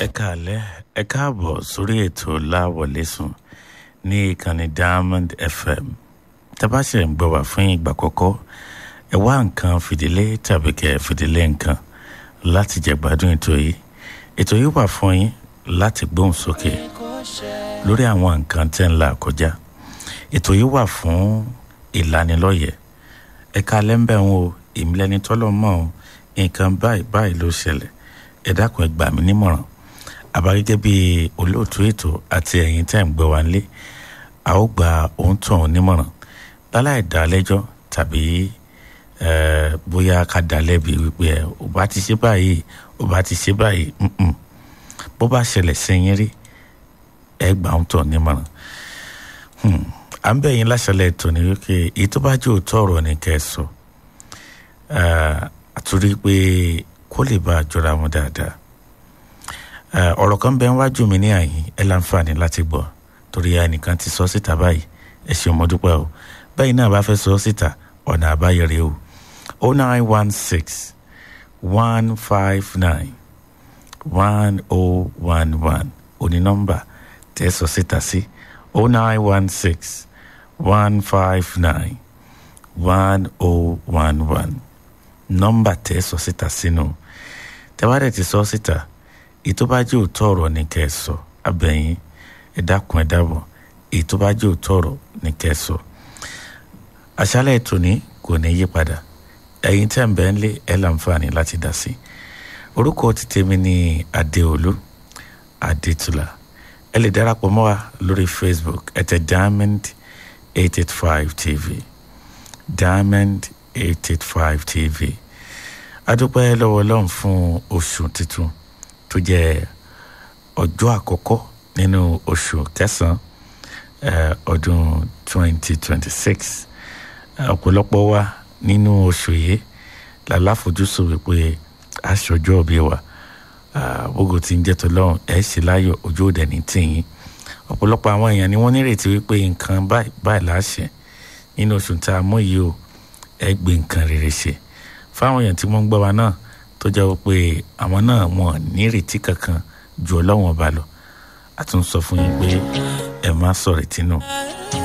ẹ káàlẹ́ ẹ káàbọ̀ sórí ètò láwọlẹ́sùn ní ìkànnì diamond fm tabasẹ̀ ń gbọ́ wá fún ìgbà kọ́kọ́ ẹ wá nǹkan fìdílé tàbí kẹ́ ẹ fìdílé nǹkan láti jẹ̀gbádùn ètò yìí ètò yìí wà fún yín láti gbóhùn sókè lórí àwọn nǹkan tẹ́ ń là kọjá ètò yìí wà fún ìlanilọ́yẹ̀ ẹ káàlẹ́ ń bẹ̀ ń wo ìmìlẹ́ni tọ́lọ́ mọ́ ọ́n nǹkan báyìí báyìí ló ṣẹlẹ̀ ẹ dákun ẹ gbà mí nímọ̀ràn àbá gẹ́gẹ́ bí olóòtú ètò àti ẹ̀yin tẹ́ ń gbọ́ wá nílé a ó gba òun tó òun nímọ̀ràn láláì dá lẹ́jọ́ tàbí bóyá ká dá lẹ́bi wípé ẹ ò bá ti ṣe báyìí ò bá ti ṣe báyìí bó bá ṣẹlẹ̀ sẹ́yìn rí ẹ gbà òun tó nímọ̀ràn à ń bẹ̀ yín láṣẹlẹ̀ ètò ní wípé èyí tó bá jẹ́ òótọ́ ọ̀rọ̀ ní kẹ́ ẹ sọ àtúrí pé kó lè bá a jọra wọn dáadáa ọ̀rọ̀ kan bẹ́ẹ̀ wájú mi ní àyín ẹ láǹfààní láti gbọ́ torí ẹnìkan ti sọ síta báyìí ẹ ṣe mo dúpẹ́ o báyìí náà bá fẹ́ sọ síta ọ̀nà àbáyọrí o o nine one six one five nine one o one one òní nọ́mbà tẹ́ sọ síta sí o nine one six one five nine one o one one nọ́mbà tẹ́ sọ síta sínú tẹ́wádẹ́ ti sọ síta ètò bá jẹ́ òótọ́ ọ̀rọ̀ ní kẹ́ ẹ sọ abẹ́yìn ẹ dákun ẹ dábọ̀ ètò bá jẹ́ òótọ́ ọ̀rọ̀ ní kẹ́ ẹ sọ. àṣálẹ̀ ètò ní kò ní yí padà ẹ̀yin tẹ́ ń bẹ́ ń lé ẹ láǹfààní láti dá sí. orúkọ ti tèmi ní adéolú adétúlà ẹ lè darapọ̀ mọ́ wa lórí facebook ẹ tẹ diamond eight eight five tv diamond eight eight five tv adúpẹ́ lọ́wọ́ ọlọ́run fún oṣù tuntun tó jẹ́ ọjọ́ àkọ́kọ́ nínú oṣù kẹsàn-án ọdún twenty twenty six ọ̀pọ̀lọpọ̀ wa nínú oṣù yìí làláfojúsùn wípé aṣọjọ́ òbí wa gbogbo tí ń jẹ́ tó lọ́rùn ẹ̀ ṣe láyọ̀ ojú òde ní tìyín ọ̀pọ̀lọpọ̀ àwọn èèyàn ni wọ́n nírètí wípé nǹkan báyìí báyìí láṣẹ nínú oṣù tá a mú yìí o ẹ gbé nǹkan rere ṣe fáwọn èèyàn tí wọ́n ń gbọ́ wa náà tó jẹ́ pé àwọn náà wọn nírètí kankan ju ọlọ́wọ́n ọba lọ a tún sọ fún yín pé ẹ má sọ̀rètí nù